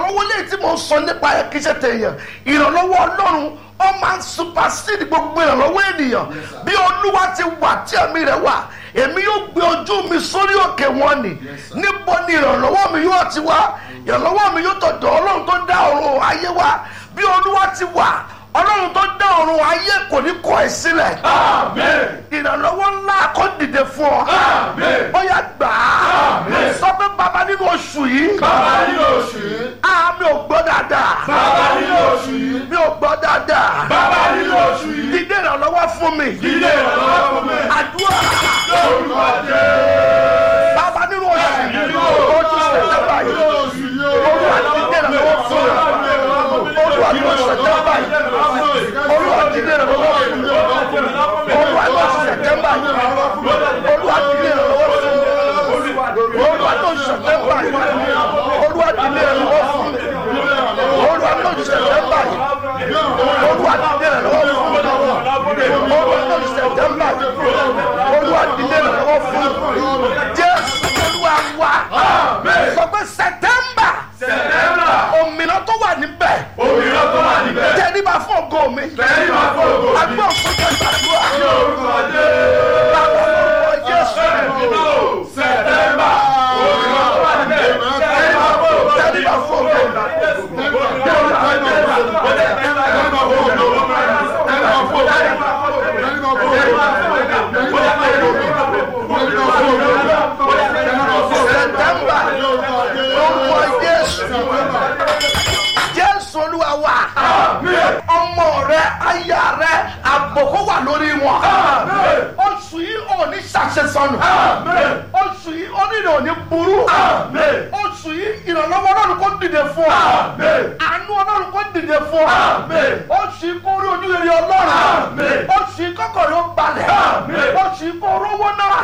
ìrànlọ́wọ́ lè tí mo sọ nípa ẹ̀ kí ṣe tèèyàn ìrànlọ́wọ́ ọlọ́run ó máa ń supersede gbogbo ìrànlọ́wọ́ ènìyàn bí olúwa ti wà tí ẹ̀mí rẹ̀ wà èmi yóò gbé ojú mi sórí òkè wọn ni níbo ni ìrànlọ́wọ́ mi yóò ti wá ìrànlọ́wọ́ mi yóò tọ̀dọ̀ ọlọ́run tó dá ọ̀run ayé wa bí olúwa ti wà ọlọ́run tó dá ọ̀run ayé kò ní kọ̀ ẹ́ sílẹ̀ ìrànlọ́wọ́ ńlá kó dìde fún ọ ó yá gbà á sọ pé bàbá nínú oṣù yìí Bàbá nínú oṣù yìí. ah mi ò gbọ́ dáadáa Bàbá nínú oṣù yìí. mi ò gbọ́ dáadáa Bàbá nínú oṣù yìí. dídé ìrànlọ́wọ́ fún mi Ilé ìrànlọ́wọ́ fún mi. àdúrà Lórúkọ Jésù. bàbá nínú oṣù yìí Nínú oṣù sẹ̀tẹ̀mbà yìí oṣù yìí. olúwa dídé ìrànlọ́wọ́ fún mi olúwa ní oṣù sẹ̀tẹ̀mbà yìí olúwa dídé ìrànlọ́wọ́ fún mi olúwa ní oṣù sẹ̀tẹ̀mbà yìí olúwa dídé ìrànlọ́wọ́ fún mi olúwa ní oṣù sẹ̀tẹ̀mbà yìí olúwa dídé ìrànlọ́wọ́ fún mi olúwa ní oṣù sẹ̀tẹ̀mbà yìí olúwa dídé ìrànlọ́wọ́ fún mi olúwa ní oṣù sẹ̀tẹ̀mbà yìí olúwa dídé ìrànlọ́wọ́ fún mi jésù olúwa wá sọ pé sẹ̀tẹ̀mbà Sẹ̀tẹ́mbà. òmìnira tó wà níbẹ̀ Òmìnira tó wà níbẹ̀. tẹríba fún ògo mi Tẹ́lí máa fún ògo mi. agbọ́n sókè gbàdúrà Lórúkọ Jésù. bàbá lórúkọ jésù Sẹ̀tẹ́mbà. Òmìnira tó wà níbẹ̀. Tẹ́lí máa fún ògo mi. tẹríba fún ògo mi sẹ̀tẹ̀mbà lórúkọ jésù jésù olúwa wà ọmọ rẹ aya rẹ àbòkó wà lórí wọn oṣù yìí ò ní ṣàṣesọnù oṣù yìí onírè ò ní burú oṣù yìí ìrànlọ́wọ́ ọlọ́run kò dìde fún ọ àánú ọlọ́run kò dìde fún ọ oṣù yìí kò rí ojú rere ọlọ́run oṣù yìí kọ́kọ́ ló balẹ̀ oṣù yìí kò rówó náà